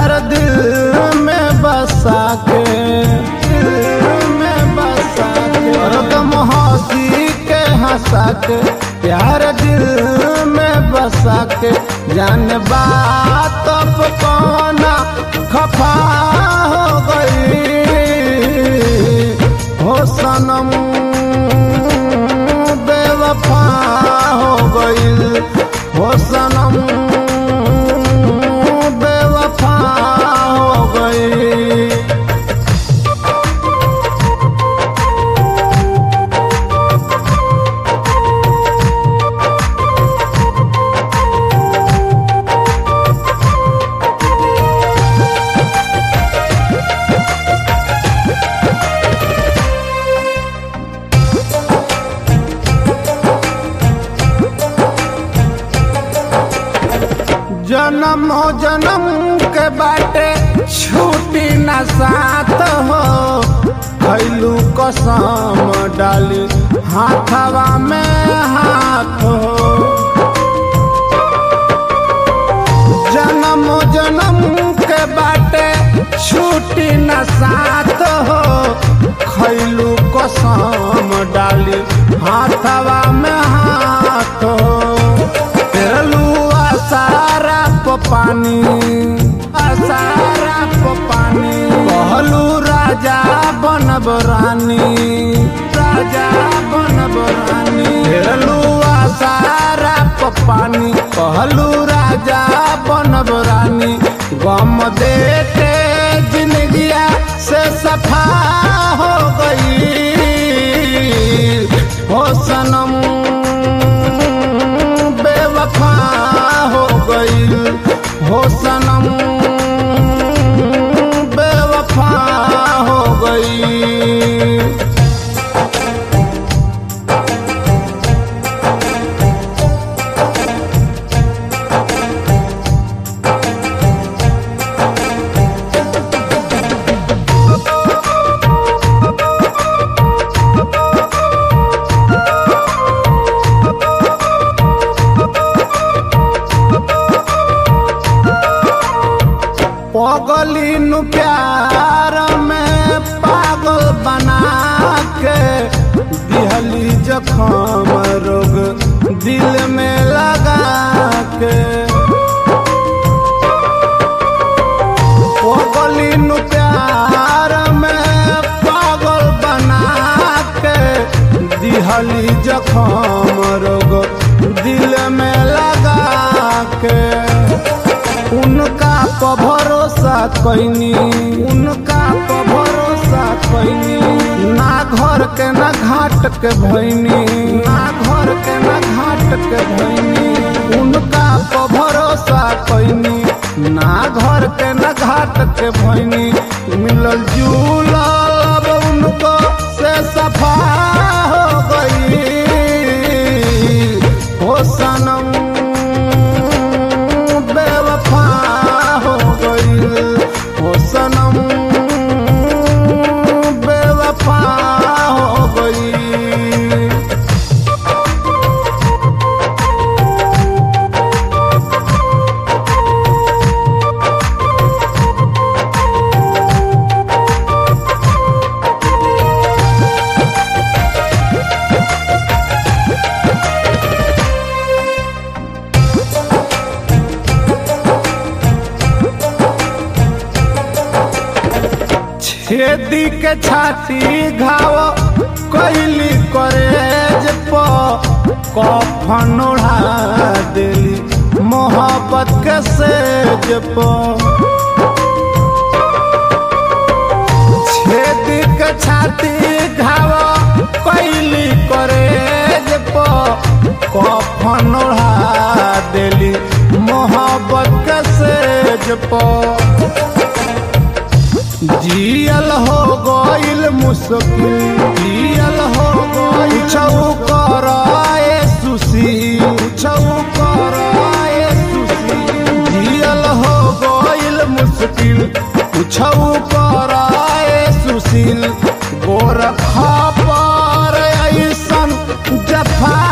प्यार दिल में बसा के दिल में बसा के हरदम हंसी के हंसा के प्यार दिल में बसा के जान बात अब कौना खफा हो गई हो सनम बेवफा हो गई हो सनम बेवफा हो गई जन्म जन्म के बाटे छूटी न साथ हो खैलू कसम डाली हाथवा में हाथ हो जन्म जन्म के बाटे छूटी न साथ हो खैलू कसम डाली हाथवा में हाथ हो तेरलू सारा प पानी सारा प पानी कहलू राजा बनब रानी राजा बनब रानी तेरलू सारा प पानी कहलू राजा बनब रानी गम दे के जिंदगिया से सफा हो गई हो सनम बेवफा हो गई हो सनम बेवफा हो गई पगली नु प्यार में पागल बना के दिहली जखम रोग दिल में लगा के पगली नु प्यार में पागल बना के दिहली जखम रोग दिल में लगा के उनका प भरोसा कैनी उनका प भरोसा कैनी ना घर के ना घाट के भैनी ना घर के ना घाट के भैनी उनका प भरोसा कैनी ना घर के ना घाट के भैनी मिलल जुलल अब उनको से सफा हो गई हो सनम बेवफा हो गई हो सनम बेवफा हो गई छेदी के छाती घाव कैली करेज प कफन ओढ़ा देली मोहब्बत के सेज प छेदी के छाती घाव कैली करेज प कफन ओढ़ा देली मोहब्बत के सेज प जियल हो गइल मुश्किल जियल हो गइल छौ कराए सुसी छौ कराए सुसी जियल हो गइल मुश्किल छौ कराए सुशील गोरखा पर ऐसन जफा